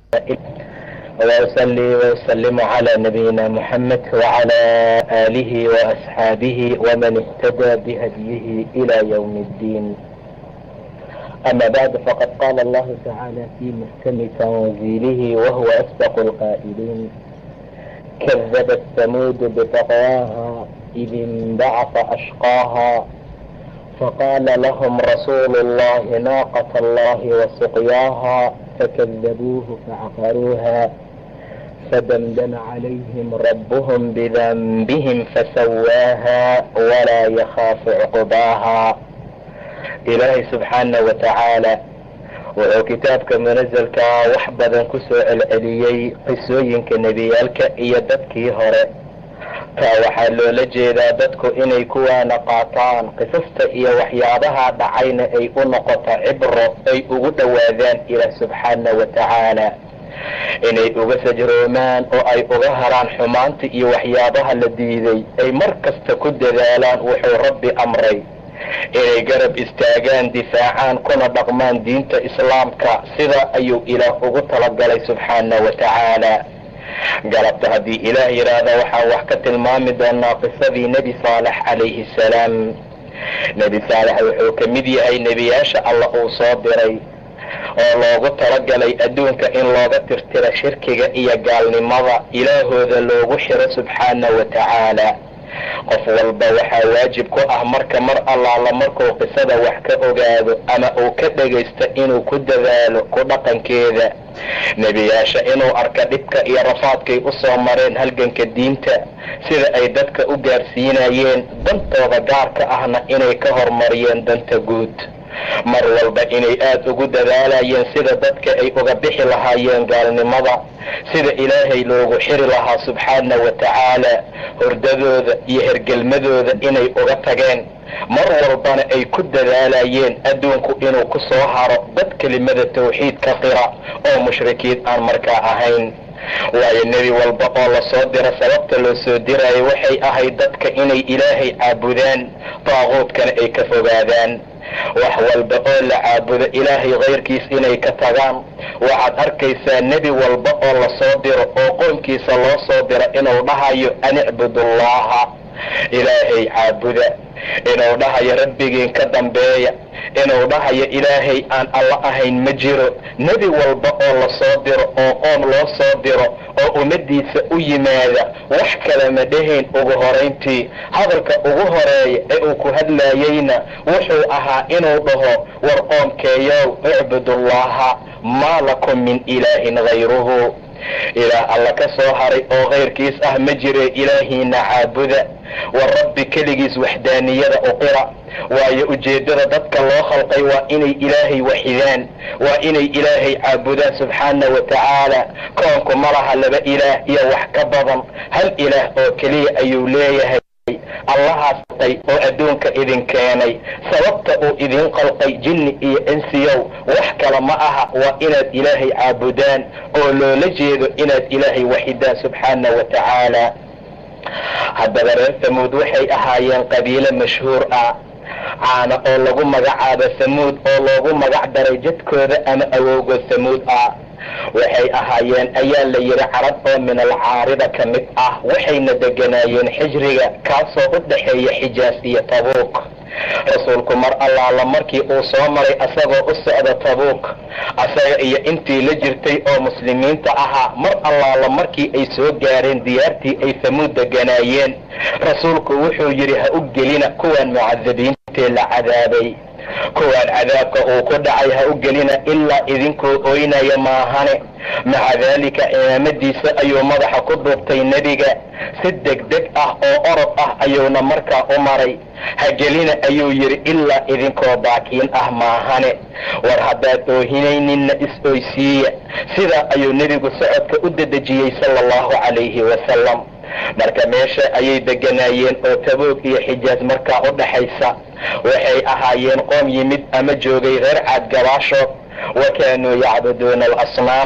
وأصلي وأسلم على نبينا محمد وعلى آله وأصحابه ومن اهتدى بهديه إلى يوم الدين أما بعد فقد قال الله تعالى في محكم تنزيله وهو أسبق القائلين كذبت ثمود بطغواها إذ انبعث أشقاها فقال لهم رسول الله ناقة الله وسقياها فكذبوه فعقروها فدمدم عليهم ربهم بذنبهم فسواها ولا يخاف عقباها ilaahay subxaana wa tacaala wuxuu kitaabka munasalkaa wax badan ku soo celceliyey qisooyinka nebiyaalka iyo dadkii hore taa waxaa loola jeedaa dadku inay kuwaana qaataan qisasta iyo waxyaabaha dhacayna ay u noqoto cibro ay ugu dhowaadaan ilaah subxaana wa tacaala inay uga sajroomaan oo ay uga haraan xumaanta iyo waxyaabaha la diiday ay mar kasta ku dadaalaan wuxuu rabbi amray inay garab istaagaan difaacaan kuna dhaqmaan diinta islaamka sida ayuu ilaah ugu talagalay subxaana wa tacaala galabta haddii ilaah yidhaahda waxaan wax ka tilmaami doonaa qisadii nebi saalex calayhi salaam nebi saalex wuxuu ka mid yahay nebiyaasha alla uu soo diray oo loogu talagalay adduunka in looga tirtiro shirkiga iyo gaalnimada ilaahooda loogu xiro subxaana wa tacaala qof walba waxaa waajib ku ah marka mar allaala markuu qisada wax ka ogaado ama uu ka dhagaysto inuu ku dadaalo ku dhaqankeeda nebiyaasha inuu arka dhibka iyo rafaadkay u soo mareen halganka diinta sida ay dadka u gaarsiinayeen dantooda gaarka ahna inay ka hormariyeen danta guud mar walba inay aada ugu dadaalayeen sida dadka ay uga bixi lahaayeen gaalnimada sida ilaahay loogu xiri lahaa subxaana wa tacaala hordadooda iyo hergelmadooda inay uga tageen mar walbana ay ku dadaalayeen adduunku inuu ku soo haro dad kelimada tawxiidka qira oo mushrikiin aan markaa ahayn waayo nebi walba oo lasoo diro sababta loo soo diraayo waxay ahayd dadka inay ilaahay caabudaan daaquudkana ay ka fogaadaan wax walba oo la caabudo ilaahay kayrkiis inay ka tagaan waxaad arkaysaa nebi walba oo lasoo diro oo qoomkiisa loo soo diro inuu dhahayo an icbudullaha ilaahay caabuda inuu dhahayo rabbigiin ka dambeeya inuu dhahayo ilaahay aan alla ahayn ma jiro nebi walba oo lasoo diro oo qoom loo soo diro oo ummadiisa u yimaada wax kale ma dhahayn ugu horayntii hadalka ugu horeeya ee uu ku hadlayeyna wuxuu ahaa inuu dhaho war qoomkeeyow icbudullaha maa lakum min ilaahin hayruhu ilaah alla ka soo haray oo kayrkiis ah ma jire ilaahiina caabuda war rabbi keligiis waxdaaniyada uqira waayo ujeeddada dadka loo khalqay waa inay ilaahay waxidaan waa inay ilaahay caabudaan subxaana wa tacaala koonku ma laha laba ilaah iyo wax ka badan hal ilaah oo keliya ayuu leeyahay allahaas tay oo adduunka idin keenay sababta uu idin qalqay jinni iyo insiyow wax kale ma aha waa inaad ilaahay caabudaan oo loola jeedo inaad ilaahay waxidaan subxaana wa tacaala haddaba reer samuud waxay ahaayeen qabiilo mashhuur ah caana oo lagu magacaabo samuud oo loogu magac daray jadkooda ama awowgood samuud ah waxay ahaayeen ayaa la yidhi carab oo min alcaarida ka mid ah waxayna deganaayeen xijriga kaasoo u dhaxeeya xijaas iyo tabuuk rasuulku mar allaala markii uu soo maray asagoo u socda tabuuk asaga iyo intii la jirtay oo muslimiinta ahaa mar allaala markii ay soo gaareen diyaartii ay samuud deganaayeen rasuulku wuxuu yidhi ha u gelina kuwan mucadabiintee la cadaabay kuwaan cadaabka uu ku dhacay ha u gelina ilaa idinkoo oynaya maahane maca daalika cimaamadiisa ayuu madaxa ku duubtay nebiga si degdeg ah oo orod ah ayuuna markaa u maray ha gelina ayuu yidhi ilaa idinkoo baakiin ah maahane war haddaad oohinayninna is-oysiiya sidaa ayuu nebigu socodka u dedejiyey sala allahu calayhi wasalam marka meesha ayay deganaayeen oo taboog iyo xijaas markaa u dhaxaysa waxay ahaayeen qoom yimid ama joogay reer caad gabaashood wa kaanuu yacbuduuna alasnaam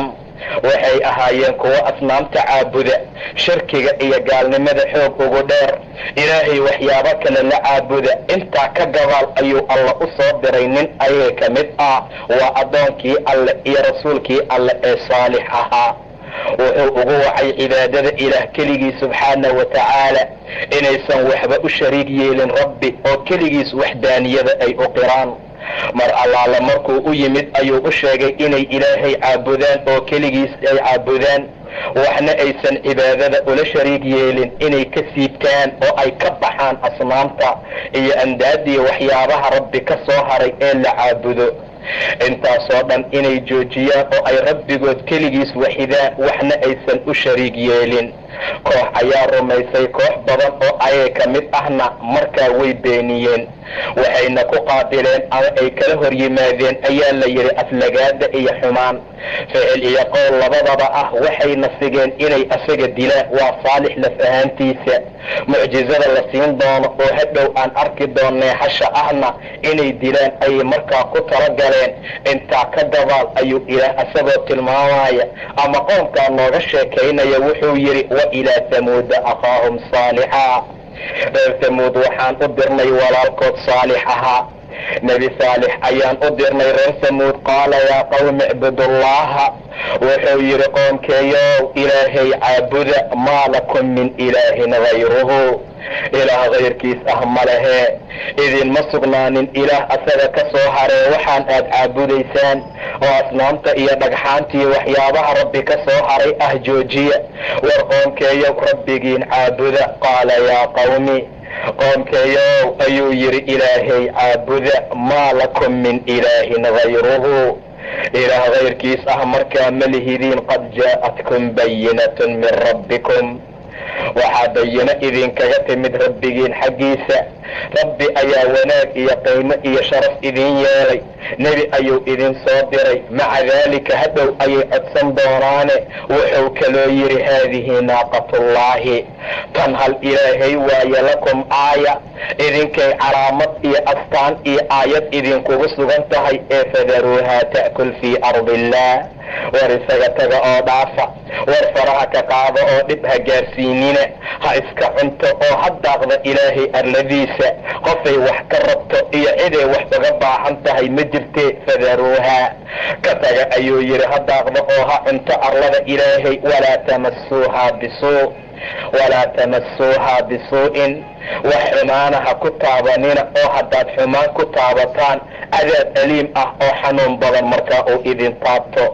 waxay ahaayeen kuwo asnaamta caabuda shirkiga iyo gaalnimada xoog ugu dheer ilaahay waxyaabo kale la caabuda intaa ka gabaal ayuu alla u soo diray nin ayaga ka mid ah waa addoonkii alle iyo rasuulkii alle ee saalix ahaa wuxuu ugu wacay cibaadada ilaah keligii subxaana wa tacaala inaysan waxba u shariig yeelin rabbi oo keligiis waxdaaniyada ay u qiraan mar allaala markuu u yimid ayuu u sheegay inay ilaahay caabudaan oo keligiis ay caabudaan waxna aysan cibaadada ula shariig yeelin inay ka siibtaan oo ay ka baxaan asnaamta iyo andaadiya waxyaabaha rabbi ka soo haray ee la caabudo intaasoo dhan inay joojiyaan oo ay rabbigood keligiis waxidaan waxna aysan u shariig yeelin koox ayaa rumaysay koox badan oo ayaga ka mid ahna markaa way beeniyeen waxayna ku qaabileen ama ay kala hor yimaadeen ayaa la yidhi aflagaada iyo xumaan ficil iyo qowl labadaba ah waxayna sigeen inay asaga dilaan waa saalix laf ahaantiisa mucjizada la siin doono oo hadhow aan arki doonnay hasha ahna inay dilaan ayay markaa ku talagaleen intaa ka gabaal ayuu ilaah asagoo tilmaamaya ama qoomkaa nooga sheekaynaya wuxuu yidhi wa ilaa tamuuda akhaahum saalixa reer tamuud waxaan u dirnay walaalkood saalix ahaa nebi saalix ayaan u dirnay reer tamuud qaala yaa qawmi icbudullaha wuxuu yidhi qoomkeeyow ilaahay caabuda maa lakum min ilaahin hayruhu ilaah kayrkiis ah ma lehee idinma sugnaanin ilaah asaga ka soo haree waxaan aad caabudaysaan oo asnaamta iyo dhagxaantii waxyaabaha rabbi ka soo haray ah joojiya war qoomkeeyow rabbigiin caabuda qaala yaa qawmi qoomkeeyow ayuu yidhi ilaahay caabuda maa lakum min ilaahin hayruhu ilaah kayrkiis ah markaa ma lihidiin qad jaa'atkum bayinatun min rabbikum waxaa bayino idinkaga timid rabbigiin xaggiisa rabbi ayaa wanaag iyo qiimo iyo sharaf idin yeelay nebi ayuu idin soo diray maca daalika hadhow ayay codsan doonaane wuxuu kaloo yidhi haadihi naaqatullaahi tan hal ilaahay waaye lakum aaya idinkay calaamad iyo astaan iyo aayad idinkugu sugan tahay ee fadaruuhaa ta'kul fii ardi illaah war isaga taga oo dhaafa war faraha ka qaado oo dhib ha gaarsiinina ha iska cunto oo ha daaqda ilaahay arladiisa qofay wax ka rabto iyo ciday wax uga baahan tahay ma jirtee fadaruuhaa ka taga ayuu yidhi ha daaqdo oo ha cunto arlada ilaahay walaa tamasuuhaa bisuu walaa tamasuuhaa bisuu'in wax xumaana ha ku taabanina oo haddaad xumaan ku taabataan cadaab aliim ah oo xanuun badan markaa uu idin taabto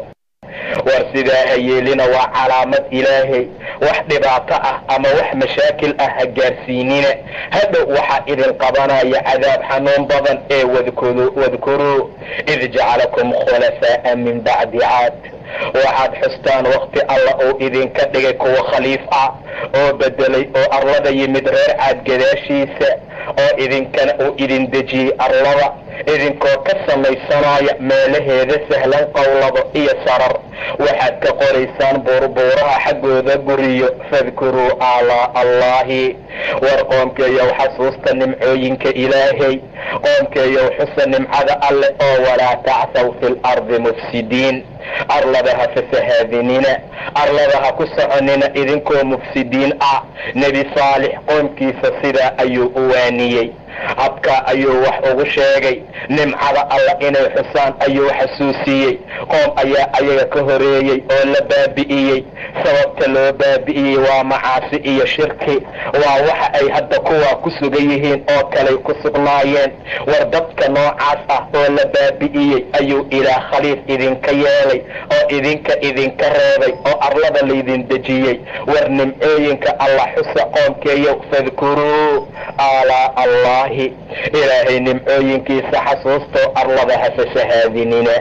war sidaa ha yeelina waa calaamad ilaahay wax dhibaato ah ama wax mashaakil ah ha gaarsiinina hadhow waxaa idin qabanaya cadaab xanuun badan ee wadkuruu id jacalakum khulafaa'a min bacdi caad waxaad xustaan wakti alla uu idinka dhigay kuwa khaliif ah oo bedelay oo arlada yimid reer caad gadaashiisa oo idinkana uu idin dejiyey arlada idinkoo ka samaysanaya meelaheeda sahlan qowlado iyo sarar waxaad ka qoraysaan buurbuuraha xaggooda guriyo fadkuruu aalaa allaahi war qoomkeeyow xasuusta nimcooyinka ilaahay qoomkeeyow xusa nimcada alleh oo walaa tacsaw fi lardi mufsidiin arlada ha fasahaadinina arlada ha ku soconina idinkoo mufsidiin ah nebi saalix qoomkiisa sidaa ayuu u waaniyey habkaa ayuu wax ugu sheegay nimcada alla inay xusaan ayuu xasuusiyey qoom ayaa ayaga ka horeeyey oo la baabi'iyey sababta loo baabi'iyey waa macaasi iyo shirki waa waxa ay hadda kuwaa ku sugan yihiin oo kaley ku sugnaayeen war dadka noocaas ah oo la baabi'iyey ayuu ilaah khaliif idinka yeelay oo idinka idinka reebay oo arlada laydin dejiyey war nimcooyinka alla xusa qoomkeeyow fadkuruu aalaa allaahi ilaahay nimcooyinkiisa xasuustoo arlada ha fasahaadinina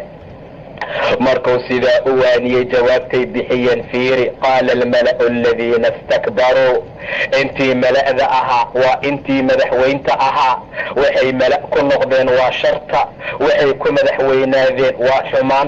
markuu sidaa u waaniyey jawaabtay bixiyeen fiiri qaala almala'u aladiina istakbaruu intii mala'da ahaa waa intii madaxweynta ahaa waxay mala' ku noqdeen waa sharta waxay ku madaxweynaadeen waa xumaanta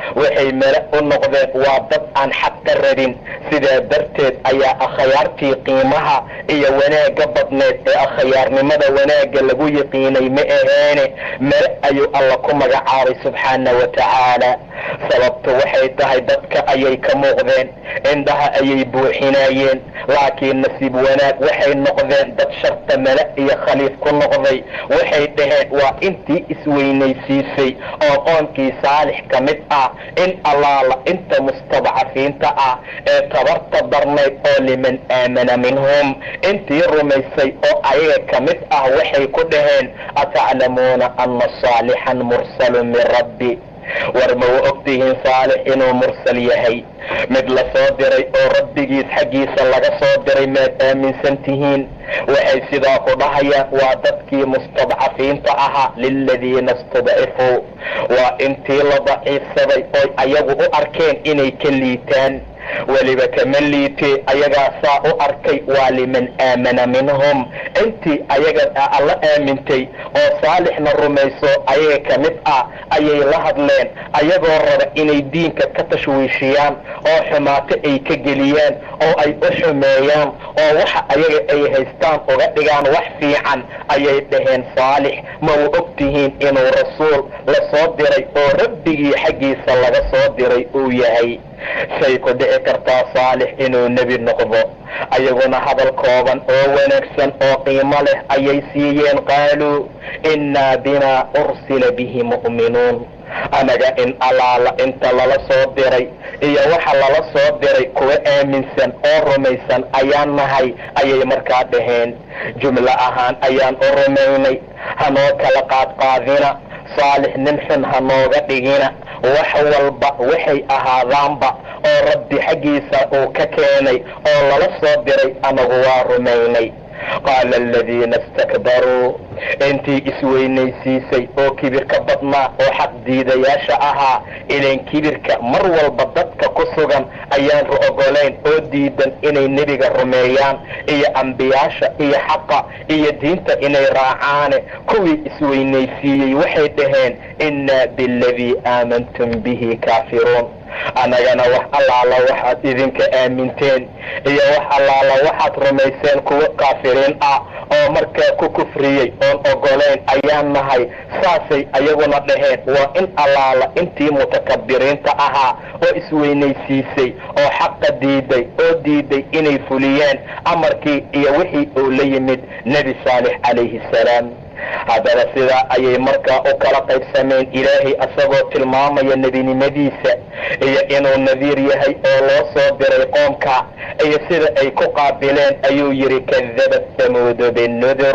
waxay mele u noqdeen waa dad aan xaq ka rabin sidaa darteed ayaa akhyaartii qiimaha iyo wanaagga badneed ee akhyaarnimada wanaagga lagu yiqiinay ma aheene mele ayuu alla ku magacaabay subxaana wa tacaala sababtu waxay tahay dadka ayay ka muuqdeen indhaha ayay buuxinayeen laakiin nasiib wanaag waxay noqdeen dad sharta mele iyo khaliif ku noqday waxay dhaheen waa intii isweynaysiisay oo qoonkii saalix ka mid ah in allaala inta mustadcafiinta ah ee tabarta darnayd oo liman aamana minhum intii rumaysay oo ayaga ka mid ah waxay ku dhaheen ataclamuuna ana saalixan mursalun min rabbi war ma wa ogtihiin saalix inuu mursal yahay mid la soo diray oo rabbigiis xaggiisa laga soo diray maad aaminsan tihiin waxay sidaa ku dhahayaan waa dadkii mustadcafiinta ahaa liladiina istudcifuu waa intii la daciifsaday oy ayagu u arkeen inay ka liitaan weliba kama liitee ayagaa saa u arkay waa liman aamana minhum intii ayaga alla aamintay oo saalixna rumayso ayaga ka mid ah ayay la hadleen ayagoo raba inay diinka ka tashwiishiyaan oo xumaato ay ka geliyaan oo ay u xumeeyaan oo waxa ayaga ay haystaan uga dhigaan wax fiican ayay dhaheen saalix ma u og tihiin inuu rasuul la soo diray oo rabbigii xaggiisa laga soo diray uu yahay say ku dhici kartaa saalix inuu nebi noqdo ayaguna hadal kooban oo wanaagsan oo qiimo leh ayay siiyeen qaaluu innaa bimaa ursila bihi mu'minuun anaga in allaala inta lala soo diray iyo waxa lala soo diray kuwa aaminsan oo rumaysan ayaan nahay ayay markaa dhaheen jumlo ahaan ayaan u rumaynay hanoo kala qaadqaadina saalix nin xun ha nooga dhigina wax walba waxay ahaadaanba oo rabbi xaggiisa uu ka keenay oo lala soo diray anagu waa rumaynay qaala aladiina istakbaruu intii isweynaysiisay oo kibir ka badnaa oo xaqdiidayaasha ahaa ilan kibirka mar walba dadka ku sugan ayaan ogolayn oo diidan inay nebiga rumeeyaan iyo ambiyaasha iyo xaqa iyo diinta inay raacaane kuwii isweynaysiiyey waxay dhaheen innaa bialadii aamantum bihi kaafiruun annagana wax allaala waxaad idinka aaminteen iyo wax allaala waxaad rumayseen kuwo kaafiriin ah oo markaa ku kufriyey oon ogolayn ayaan nahay saasay ayaguna dhaheen waa in allaala intii mutakabiriinta ahaa oo isweynaysiisay oo xaqa diiday oo diiday inay fuliyaan amarkii iyo wixii uu la yimid nebi saalix calayhi salaam haddaba sidaa ayay markaa u kala qaybsameen ilaahay asagoo tilmaamaya nebinimadiisa iyo inuu nadiir yahay oo loo soo diray qoomka iyo sida ay ku qaabileen ayuu yidhi kadabat tamuudu binudur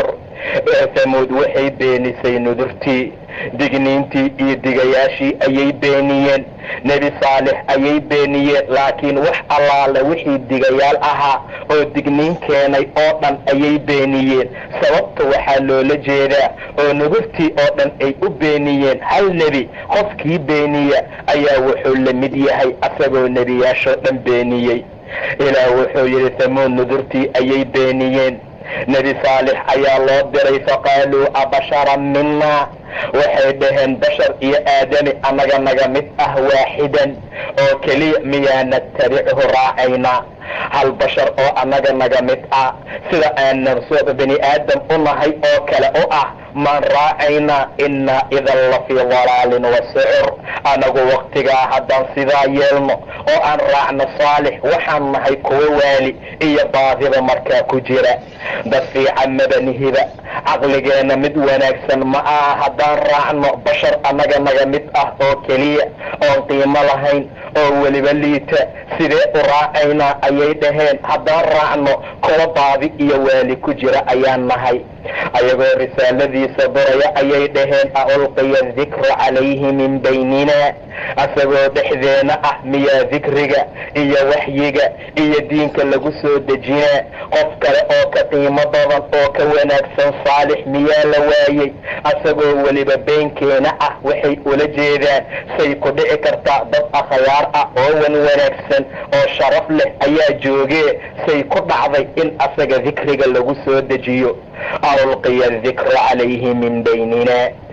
tamuud waxay beenisay nudurtii digniintii iyo digayaashii ayay beeniyeen nebi saalix ayay beeniyeen laakiin wax allaale wixii digayaal ahaa oo digniin keenay oo dhan ayay beeniyeen sababta waxaa loola jeedaa oo nugurtii oo dhan ay u beeniyeen hal nebi qofkii beeniya ayaa wuxuu la mid yahay asagoo nebiyaashoo dhan beeniyey ilaah wuxuu yidhi tamuud nudurtii ayay beeniyeen nebi saalix ayaa loo diray faqaaluu abasharan minaa waxay dhaheen bashar iyo aadami annaga naga mid ah waaxidan oo keliya miyaa natabichu raacaynaa hal bashar oo annaga naga mid ah sida aanan bani aadam u nahay oo kale u ah maan raacaynaa innaa idan la fii dalaalin wa sucur anagu waktigaa haddaan sidaa yeelno oo aan raacno saalix waxaan nahay kuwo waali iyo baadiba markaa ku jira dad fiican madanihiba caqligeenna mid wanaagsan ma aha haddaan raacno bashar annaga naga mid ah oo keliya oon qiimo lahayn oo weliba liita sidee u raacaynaa ayay dhaheen haddaan raacno kuwa baadi iyo waali ku jira ayaan nahay ayagoo risaaladiisa duraya ayay dhaheen a ulqiya dikru calayhi min baynina asagoo dhexdeena ah miyaa dikriga iyo waxyiga iyo diinka lagu soo dejinaa qof kale oo ka qiimo badan oo ka wanaagsan saalix miyaa la waayey asagoo weliba beenkeena ah waxay ula jeedaan say ku dhici kartaa dad akhyaar ah oo wan wanaagsan oo sharaf leh ayaa joogee say ku dhacday in asaga dikriga lagu soo dejiyo alqiya dikru calayhi min baynina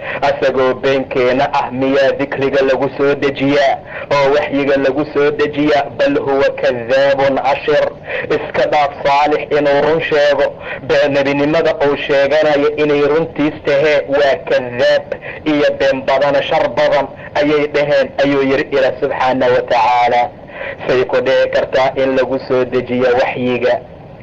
asagoo beenkeena ah miyaa dikriga lagu soo dejiyaa oo waxyiga lagu soo dejiyaa bal huwa kadaabun ashir iska dhaaf saalix inuu run sheego bee nebinimada uu sheeganayo inay runtiis tahee waa kadaab iyo been badana shar badan ayay dhaheen ayuu yidhi ila subxaana wa tacaala say ku dhici kartaa in lagu soo dejiyo waxyiga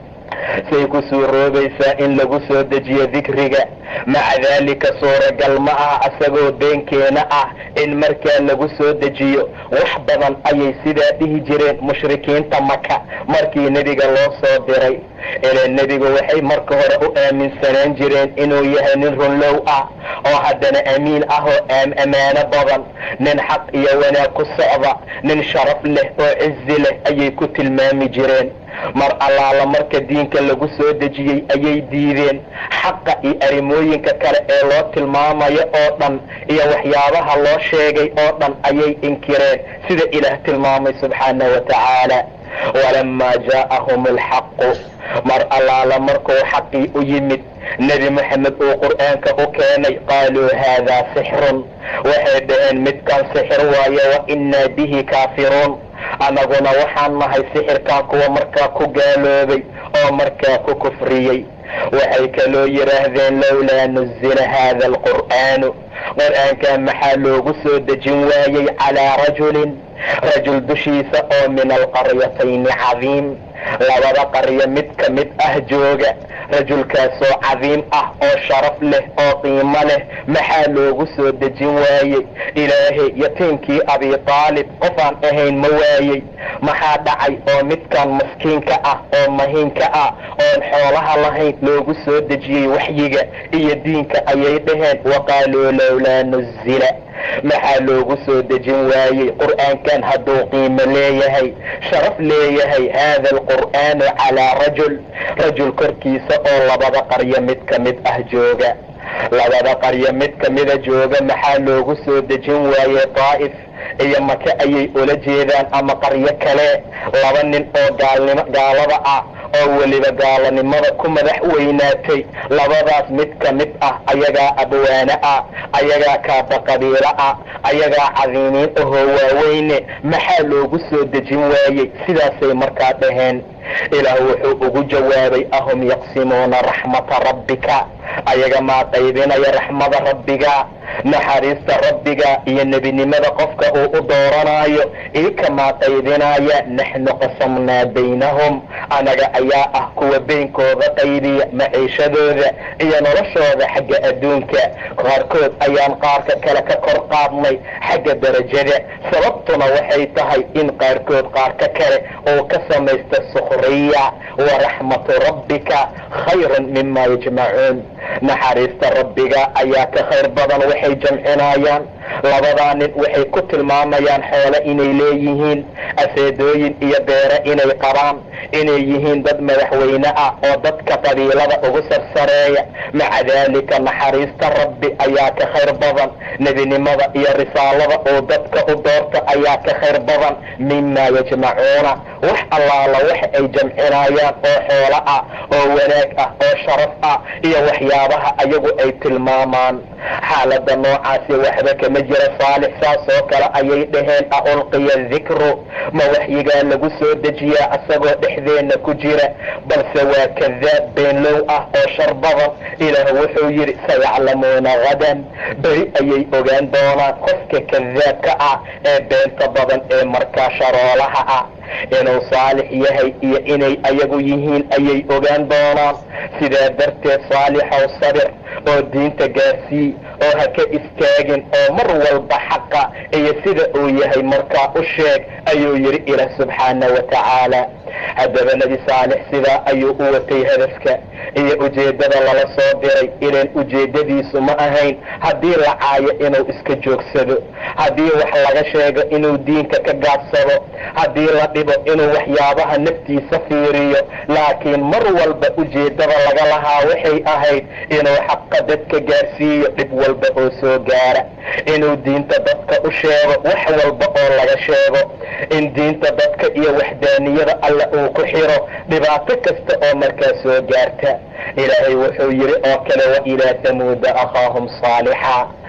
say ku suuroobaysaa in lagu soo dejiyo dikriga maca daalika suuragal ma ah asagoo beenkeena ah in markaa lagu soo dejiyo wax badan ayay sidaa dhihi jireen mushrikiinta maka markii nebiga loo soo diray ilaa nebigu waxay marka hore u aaminsanaan jireen inuu yahay nin runlow ah oo haddana amiin ah oo ammaano badan nin xaq iyo wanaag ku socda nin sharaf leh oo cizi leh ayay ku tilmaami jireen mar allaala marka diinka lagu soo dejiyey ayay diideen xaqa iyo arrimooyinka kale ee loo tilmaamayo oo dhan iyo waxyaabaha loo sheegay oo dhan ayay inkireen sida ilaah tilmaamay subxaana wa tacaala walamaa jaa'ahum alxaqu mar allaala markuu xaqii u yimid nebi moxamed uu qur'aanka u keenay qaaluu haadaa sixrun waxay dhaheen midkan sixir waaye wa innaa bihi kaafiruun annaguna waxaan nahay sixirkan kuwa markaa ku gaaloobay oo markaa ku kufriyey waxay kaloo yidhaahdeen lowlaa nuzila haada alqur'aanu qur'aankan maxaa loogu soo dejin waayey calaa rajulin rajul dushiisa oo min alqaryatayni cadiim labada qaryo mid ka mid ah jooga rajulkaasoo cadiim ah oo sharaf leh oo qiimo leh maxaa loogu soo dejin waayey ilaahay yatiimkii abi taalib qofaan ahayn ma waayey maxaa dhacay oo midkan maskiinka ah oo mahiinka ah oon xoolaha lahayn loogu soo dejiyey waxyiga iyo diinka ayay dhaheen waqaaluu lowlaa nuzila maxaa loogu soo dejin waayey qur'aankan hadduu qiimo leeyahay sharaf leeyahay haada alqur'aanu calaa rajul rajul korkiisa oo labada qaryo mid ka mid ah jooga labada qaryo mid ka mida jooga maxaa loogu soo dejin waayey daa'if iyo maka ayay ula jeedaan ama qaryo kale laba nin oo gaalnimo gaalada ah oo weliba gaalanimada ku madax weynaatay labadaas mid ka mid ah ayagaa abwaane ah ayagaa kaaba qabiilo ah ayagaa cadiimiin ahoo waaweyne maxaa loogu soo dejin waayey sidaasay markaa dhaheen ilaah wuxuu ugu jawaabay ahum yaqsimuuna raxmata rabbika ayaga maa qaybinaya raxmada rabbiga naxariista rabbiga iyo nebinimada qofka uu u dooranayo ikamaa qaybinaya naxnu qasamnaa baynahum anaga ayaa ah kuwa beynkooda qaybiya maciishadooda iyo noloshooda xagga adduunka qaarkood ayaan qaarka kale ka kor qaadnay xagga darajada sababtuna waxay tahay in qaarkood qaarka kale uu ka samaysta sukhriya wa raxmatu rabbika khayrun mima yajmacuun naxariista rabbiga ayaa ka khayr badan waxay jamcinayaan labadaa nin waxay ku tilmaamayaan xoole inay leeyihiin aseedooyin iyo beere inay qabaan inay yihiin dad madaxweyne ah oo dadka qabiilada ugu sarsareeya maca daalika naxariista rabbi ayaa ka khayr badan nebinimada iyo risaalada uu dadka u doorta ayaa ka khayr badan mima yajmacuuna wax allaala wax ay jamcinayaan oo xoolo ah oo wanaag ah oo sharaf ah iyo waxyaabaha ayagu ay tilmaamaan xaalada noocaasi waxba kama jira saalix saas oo kale ayay dhaheen a ulqiya dikru ma waxyigaa lagu soo dejiyaa asagoo dhexdeenna ku jira balse waa kadaab beenlow ah oo shar badan ilaah wuxuu yidhi sayaclamuuna hadan beri ayay ogaan doonaan qofka kadaabka ah ee beenta badan ee markaa sharoolaha ah inuu saalix yahay iyo inay ayagu yihiin ayay ogaan doonaan sidaa darteed saalixow sabir oo diinta gaarsii oo ha ka istaagin oo mar walba xaqa iyo sida uu yahay markaa u sheeg ayuu yidhi ilaah subxaana wa tacaala haddaba nebi saalix sidaa ayuu u watay hadafka iyo ujeeddada lala soo diray ilan ujeeddadiisu ma ahayn haddii la caayo inuu iska joogsado haddii wax laga sheego inuu diinka ka gaadsado haddii la dhibo inuu waxyaabaha naftiisa fiiriyo laakiin mar walba ujeeddada laga lahaa waxay ahayd inuu xaqa dadka gaarsiiyo dhib walba oo soo gaara inuu diinta dadka u sheego wax walba oo laga sheego in diinta dadka iyo waxdaaniyada alle uu ku xiro dhibaato kasta oo markaa soo gaarta ilaahay wuxuu yidhi oo kale wa ilaa tamuuda akhaahum saalixa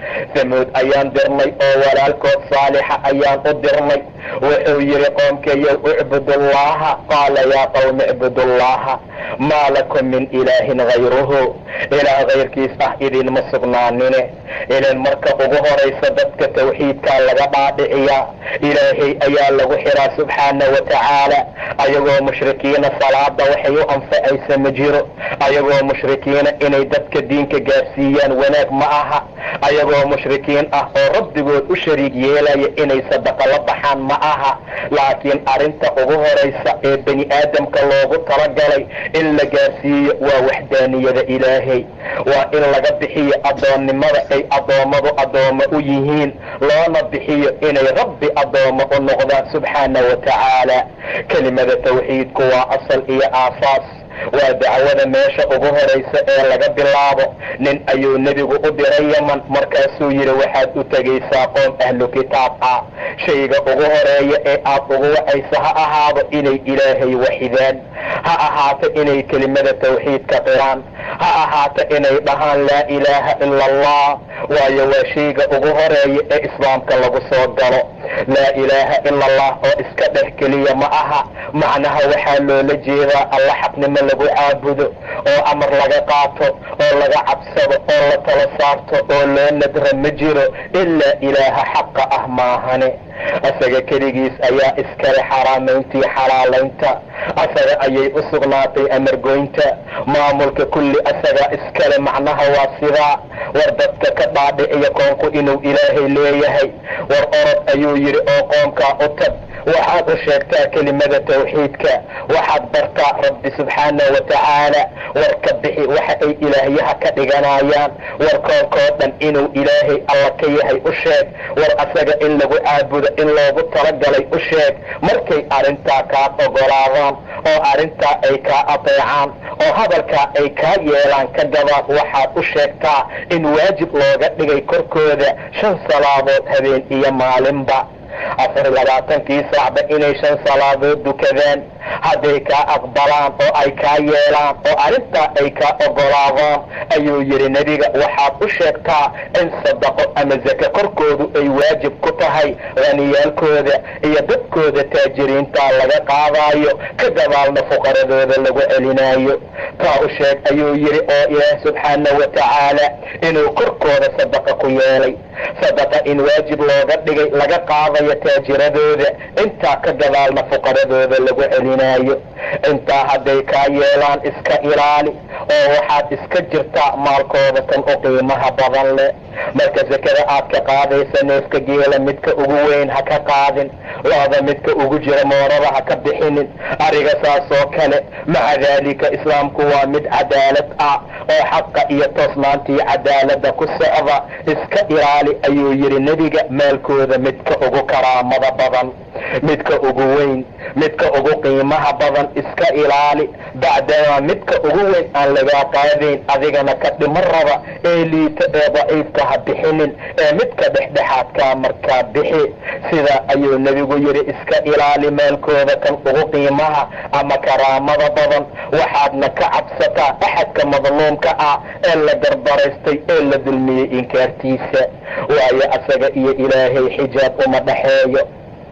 samuud ayaan dirnay oo walaalkood saalixa ayaan u dirnay wuxuu yidhi qoomkayow icbudullaha qaala yaa qowmi icbudullaha maa lakum min ilaahin hayruhu ilaah kayrkiis ah idinma sugnaanine ilan marka ugu horaysa dadka tawxiidkaa laga dhaadhiciyaa ilaahay ayaa lagu xiraa subxaana wa tacaala ayagoo mushrikiina salaada waxay u anfacaysa ma jiro ayagoo mushrikiina inay dadka diinka gaarsiiyaan wanaag ma aha ayagoo mushrikiin ah oo rabbigood u shariig yeelaya inay sadaqa la baxaan ma aha laakiin arrinta ugu horaysa ee bani aadamka loogu talagalay in la gaarsiiyo waa waxdaaniyada ilaahay waa in laga bixiyo addoonnimada ay addoommadu addoommo u yihiin loona bixiyo inay rabbi addoommo u noqdaan subxaana wa tacaala kelimada tawxiidku waa asal iyo aasaas waa dacwada meesha ugu horaysa ee laga bilaabo nin ayuu nebigu u diray yaman markaasuu yidhi waxaad u tegaysaa qoom ahlu kitaab ah shayga ugu horeeya ee aad ugu wacaysa ha ahaado inay ilaahay waxidaan ha ahaato inay kelimada tawxiidka qiraan ha ahaato inay dhahaan laa ilaaha ila allah waayo waa shayga ugu horeeya ee islaamka lagu soo galo laa ilaaha ila allah oo iska dheh keliya ma aha macnaha waxaa loola jeedaa alla xaqnimo lagu caabudo oo amar laga qaato oo laga cabsado oo la tala saarto oo loo nadra ma jiro ilaa ilaaha xaqa ah maahane asaga keligiis ayaa iskale xaraamayntii xalaalaynta asaga ayay u sugnaatay amargoynta maamulka kulli asaga iskale macnaha waa sidaa war dadka ka dhaadhiciya koonku inuu ilaahay leeyahay war orod ayuu yidhi oo qoomkaa u tag waxaad u sheegtaa kelimada tawxiidka waxaad bartaa rabbi subxaana wa tacaala war ka bixi waxa ay ilaahyaha ka dhiganayaan war koonkoo dhan inuu ilaahay alla ka yahay u sheeg war asaga in lagu caabudo in loogu talagalay u sheeg markay arrintaa kaa ogolaadaan oo arrintaa ay kaa adeecaan oo hadalkaa ay kaa yeelaan ka gadaad waxaad u sheegtaa in waajib looga dhigay korkooda shan salaadood habeen iyo maalinba afar labaatankii saacba inay shan salaadood dukadaan hadday kaa aqbalaan oo ay kaa yeelaan oo arrintaa ay kaa ogolaadaan ayuu yidhi nebiga waxaad u sheegtaa in sadaqo ama zake korkoodu ay waajib ku tahay haniyaalkooda iyo dadkooda taajiriintaa laga qaadaayo ka gadaalna fuqaradooda lagu celinaayo taa u sheeg ayuu yidhi oo ilaah subxaana wa tacaala inuu korkooda sadaqa ku yeelay sadaqa in waajib looga dhigay laga qaadayo taajiradooda intaa ka gadaalna fuqaradooda lagu celinaayo intaa hadday kaa yeelaan iska ilaali oo waxaad iska jirtaa maalkooda kan u qiimaha badan leh marka sakada aad ka qaadaysa neefka geela midka ugu weyn ha ka qaadin looda midka ugu jira moorada ha ka bixinin ariga saasoo kale maca daalika islaamku waa mid cadaalad ah oo xaqa iyo toosnaantii cadaalada ku socda iska ilaali ayuu yidhi nebiga maalkooda midka ugu karaamada badan midka ugu weyn midka ugu qiimaha badan iska ilaali bacdamaa midka ugu weyn aan lagaa qaadayn adigana ka dhimo raba ee liita ee daciifka ha bixinin ee midka dhexdhexaadkaa markaa bixi sidaa ayuu nebigu yidhi iska ilaali maalkooda kan ugu qiimaha ama karaamada badan waxaadna ka cabsataa axadka madluumka ah ee la garbaraystay ee la dulmiyey inkaartiisa waayo asaga iyo ilaahay xijaab uma dhaxeeyo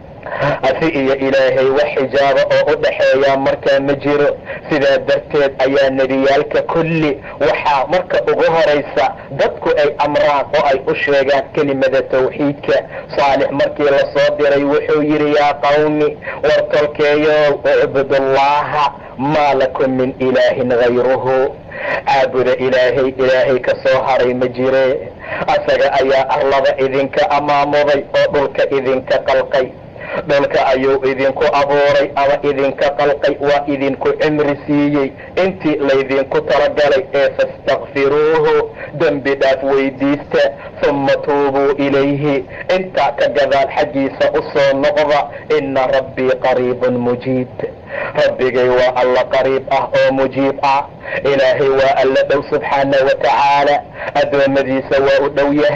asi iyo ilaahay wax xijaaba oo u dhaxeeyaa markaa ma jiro sidaa darteed ayaa nebiyaalka kulli waxaa marka ugu horaysa dadku ay amraan oo ay u sheegaan kelimada tawxiidka saalix markii lasoo diray wuxuu yidhi yaa qawmi war tolkeeyow icbudullaaha maa lakum min ilaahin hayruhu caabuda ilaahay ilaahay ka soo haray ma jire asaga ayaa arlada idinka amaamuday oo dhulka idinka qalqay dhulka ayuu idinku abuuray ama idinka qalqay waa idinku cimri siiyey intii laydinku talagalay ee fastakfiruuhu dembi dhaaf weydiista humma tuubuu ilayhi intaa ka gadaal xaggiisa u soo noqda ina rabbii qariibun mujiib rabbigay waa alla qariib ah oo mujiib ah ilaahay waa alla dhow subxaana wa tacaala addoommadiisa waa u dhow yahay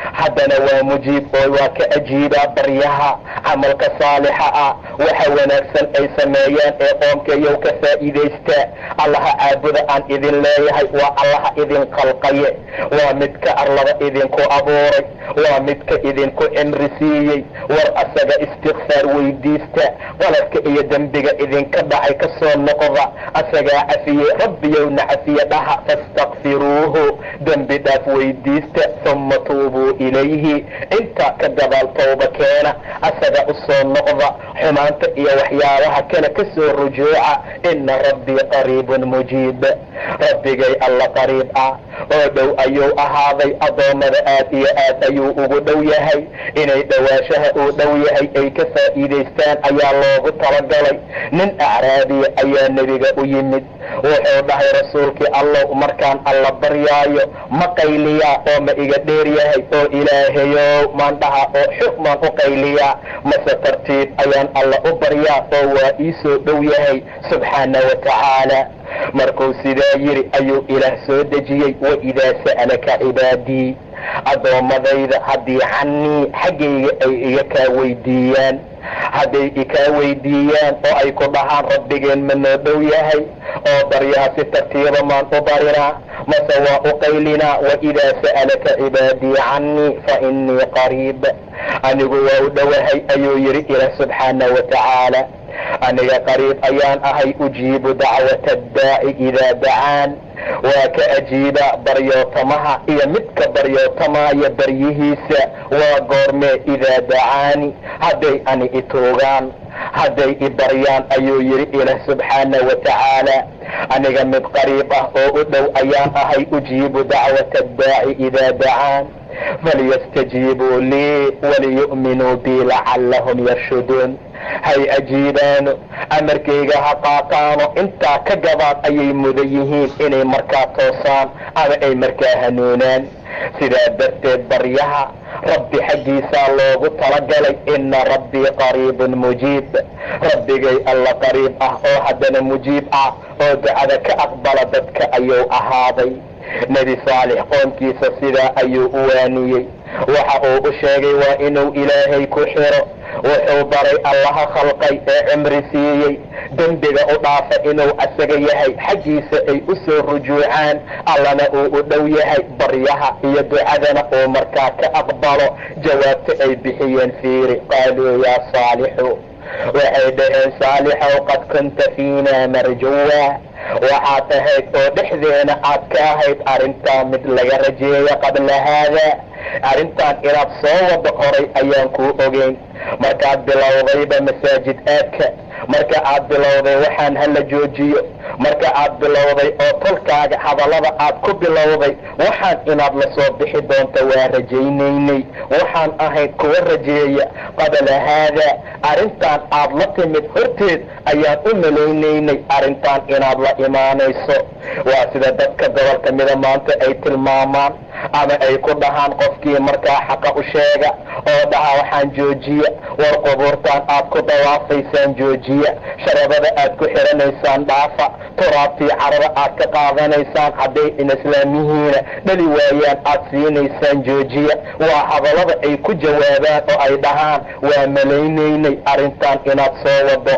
haddana waa mujiib oo waa ka ajiibaa baryaha camalka saalixa ah waxa wanaagsan ay sameeyaan ee qoomkayow ka faa'iidaysta allaha caabuda aan idin leeyahay waa allaha idin qalqaye waa midka arlada idinku abuuray waa midka idinku cimri siiyey war asaga istikfaar weydiista qaladka iyo dembiga idinka dhacay ka soo noqda asagaa cafiye rabbiyowna cafiye dhaha fastakfiruuhu dembi dhaaf weydiista uma tuubuu ilayhi intaa ka gadaal towba keena asaga u soo noqda xumaanta iyo waxyaabaha kale ka soo rujuuca ina rabbii qariibun mujiib rabbigay alla qariib ah oo dhow ayuu ahaaday addoommada aad iyo aad ayuu ugu dhow yahay inay dhowaashaha uu dhow yahay ay ka faa'iidaystaan ayaa loogu talagalay nin acraabiya ayaa nebiga u yimid wuxuu dhahay rasuulkii allow markaan alla baryaayo ma qayliyaa oo ma iga dheer yahay oo ilaahayow maan dhaha oo xog maan u qayliyaa mase tartiib ayaan alla u baryaa oo waa ii soo dhow yahay subxaana wa tacaala markuu sidaa yidhi ayuu ilaah soo dejiyey waidaa sa'alaka cibaadii addoommadayda haddii cannii xaggayga ay iga kaa weydiiyaan hadday ikaa weydiiyaan oo ay ku dhahaan rabbigeen ma noo dhow yahay oo baryaha si tartiiba maan u barinaa mase waa u qaylinaa waidaa sa'alaka cibaadii cannii fa innii qariib anigu waa u dhowahay ayuu yidhi ilaah subxaana wa tacaala aniga qariib ayaan ahay ujiibu dacwata addaaci idaa dacaan waa ka ajiiba baryootamaha iyo midka baryootamaya baryihiisa waa goormee idaa dacaani hadday ani ituugaan hadday i baryaan ayuu yidhi ilaah subxaana wa tacaala aniga mid qariib ah oo u dhow ayaan ahay ujiibu dacwata addaaci idaa dacaan falyastajiibuu lii waliyu'minuu bii lacallahum yarshuduun hay ajiibaano amarkayga ha qaataano intaa ka gabaad ayay mudan yihiin inay markaa toosaan ama ay markaa hanuunaan sidaa darteed baryaha rabbi xaggiisaa loogu talagalay ina rabbii qariibun mujiib rabbigay alla qariib ah oo haddana mujiib ah oo ducada ka aqbala dadka ayuu ahaaday nebi saalix qoomkiisa sidaa ayuu u waaniyey waxa uu u sheegay waa inuu ilaahay ku xiro wuxuu baray allaha khalqay ee cimri siiyey dembiga u dhaafa inuu asaga yahay xaggiisa ay u soo rujuucaan allana uu u dhow yahay baryaha iyo ducadana uu markaa ka aqbalo jawaabta ay bixiyeen fiiri qaaluu yaa saalixu waxay dhaheen saalixow qad kunta fiina marjuwa waxaad ahayd oo dhexdeena aad ka ahayd arrintaa mid laga rajeeya qabla haada arrintan inaad soo wado horay ayaan kuu ogeyn markaad bilowdayba masaajid aadka marka aad bilowday waxaan hala joojiyo marka aad bilowday oo tolkaaga hadallada aad ku bilowday waxaan inaad la soo bixi doonto waa rajaynaynay waxaan ahayd kuwa rajeeya qabla haada arrintan aad la timid horteed ayaan u malaynaynay arrintan inaad la imaanayso waa sida dadka gobolka mida maanta ay tilmaamaan ama ay ku dhahaan qofkii markaa xaqa u sheega oo dhaha waxaan joojiya war qubuurtaan aad ku dawaafaysaan joojiya sharabada aad ku xiranaysaan dhaafa turaabtii carada aad ka qaadanaysaan hadday in islaamihiina dhali waayaan aad siinaysaan joojiya waa hadallada ay ku jawaabaan oo ay dhahaan waa malaynaynay arrintan inaad soo wado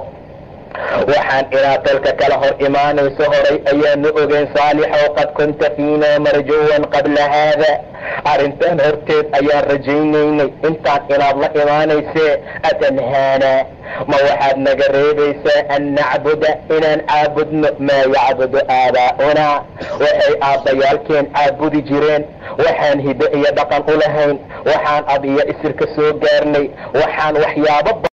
waxaan inaad dalka kala hor imaanayso horay ayaanu ogeyn saalixow qad kunta fiina marjuwan qabla haada arrintan horteed ayaan rajaynaynay intaan inaad la imaanaysee atanhaana ma waxaad naga reebaysaa an nacbuda inaan caabudno maa yacbudu aabaa'unaa waxay aabbayaalkeen caabudi jireen waxaan hido iyo dhaqan u lahayn waxaan ab iyo isirka soo gaarnay waxaan waxyaabo